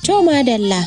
To madalla.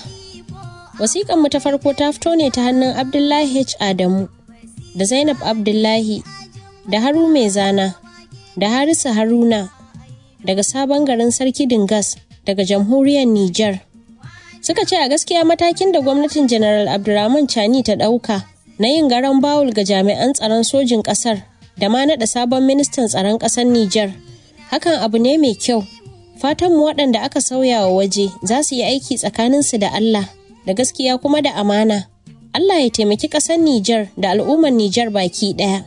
Wasiƙan mu ta farko ta fito ne ta hannun Abdullahi H. Adamu da Zainab Abdullahi da Haru Mai Zana da Harisu Haruna daga sabon garin Sarki Dingas daga jamhuriyar Nijar. Suka ce a gaskiya matakin da gwamnatin General Abdurrahman Chani ta ɗauka na yin garan bawul ga jami'an tsaron sojin ƙasar da ma naɗa sabon ministan tsaron ƙasar Nijar. Hakan abu ne mai kyau. Fatanmu waɗanda aka sauya wa waje za su yi aiki tsakaninsu da Allah da gaskiya kuma da amana. Allah ya taimaki ƙasar Nijar da al'ummar Nijar baki ɗaya.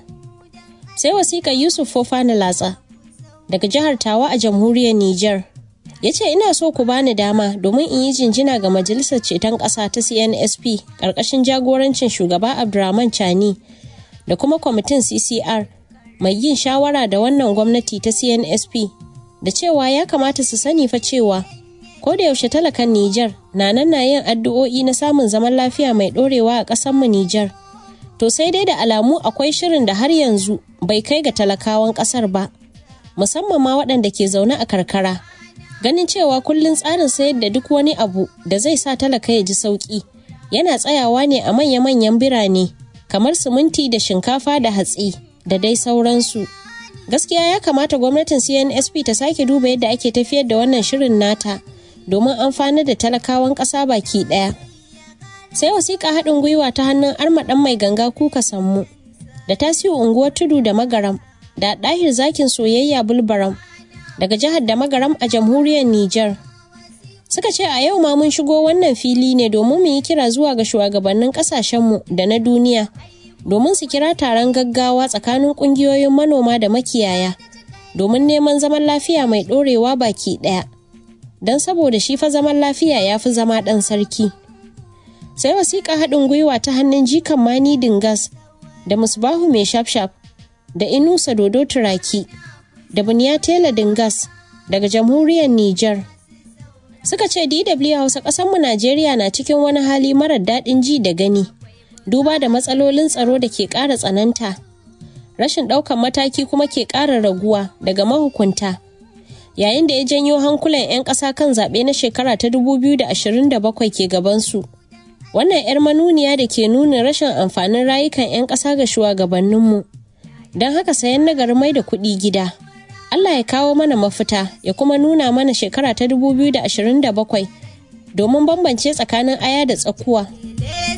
Sai wasiƙar Yusuf Fofana Latsa daga jihar Tawa a jamhuriyar Nijar. Ya ce ina so ku bani dama domin in yi jinjina ga Majalisar Ceton Ƙasa ta CNSP ƙarƙashin jagorancin shugaba Abdurrahman Chani da kuma kwamitin CCR mai yin shawara da wannan gwamnati ta CNSP da cewa ya kamata su sani fa cewa ko da yaushe talakan Nijar na nan na yin addu'o'i na samun zaman lafiya mai ɗorewa a ƙasarmu Nijar. To sai dai da alamu akwai shirin da har yanzu bai kai ga talakawan ƙasar ba, musamman ma waɗanda ke zaune a karkara. Ganin cewa kullum tsarin sayar da duk wani abu da zai sa talaka ya ji sauƙi yana tsayawa ne a manya-manyan birane kamar siminti da shinkafa da hatsi da dai sauransu. Gaskiya ya kamata gwamnatin CNSP ta sake duba yadda ake tafiyar da wannan shirin nata. domin amfanar da talakawan ƙasa baki ɗaya. Sai wasiƙa haɗin gwiwa ta hannun armaɗan mai ganga kuka sammu da tasiu unguwar tudu da magaram da ɗahir zakin soyayya bulbaram daga jihar da magaram a jamhuriyar Nijar. Suka ce a yau ma mun shigo wannan fili ne domin mu yi kira zuwa ga shugabannin ƙasashenmu da na duniya domin su kira taron gaggawa tsakanin ƙungiyoyin manoma da makiyaya domin neman zaman lafiya mai ɗorewa baki ɗaya. don saboda shi fa zaman lafiya ya fi zama ɗan sarki. Sai wasiƙa haɗin gwiwa ta hannun jikan mani dingas da musbahu mai shafshaf da inusa dodo turaki da buniya tela dingas daga jamhuriyar Nijar. Suka ce DW Hausa ƙasanmu Najeriya na cikin wani hali marar daɗin ji da gani, duba da matsalolin tsaro da ke ƙara tsananta. Rashin ɗaukan mataki kuma ke ƙara raguwa daga mahukunta. yayin da ya janyo hankulan 'yan ƙasa kan zaɓe na shekara ta 2027 ke gabansu. Wannan 'yar manuniya da ke nuna rashin amfanin rayukan 'yan ƙasa ga shugabanninmu. Don haka sayan nagari mai da kuɗi gida. Allah ya kawo mana mafita ya kuma nuna mana shekara ta 2027 domin bambance tsakanin aya da tsakuwa.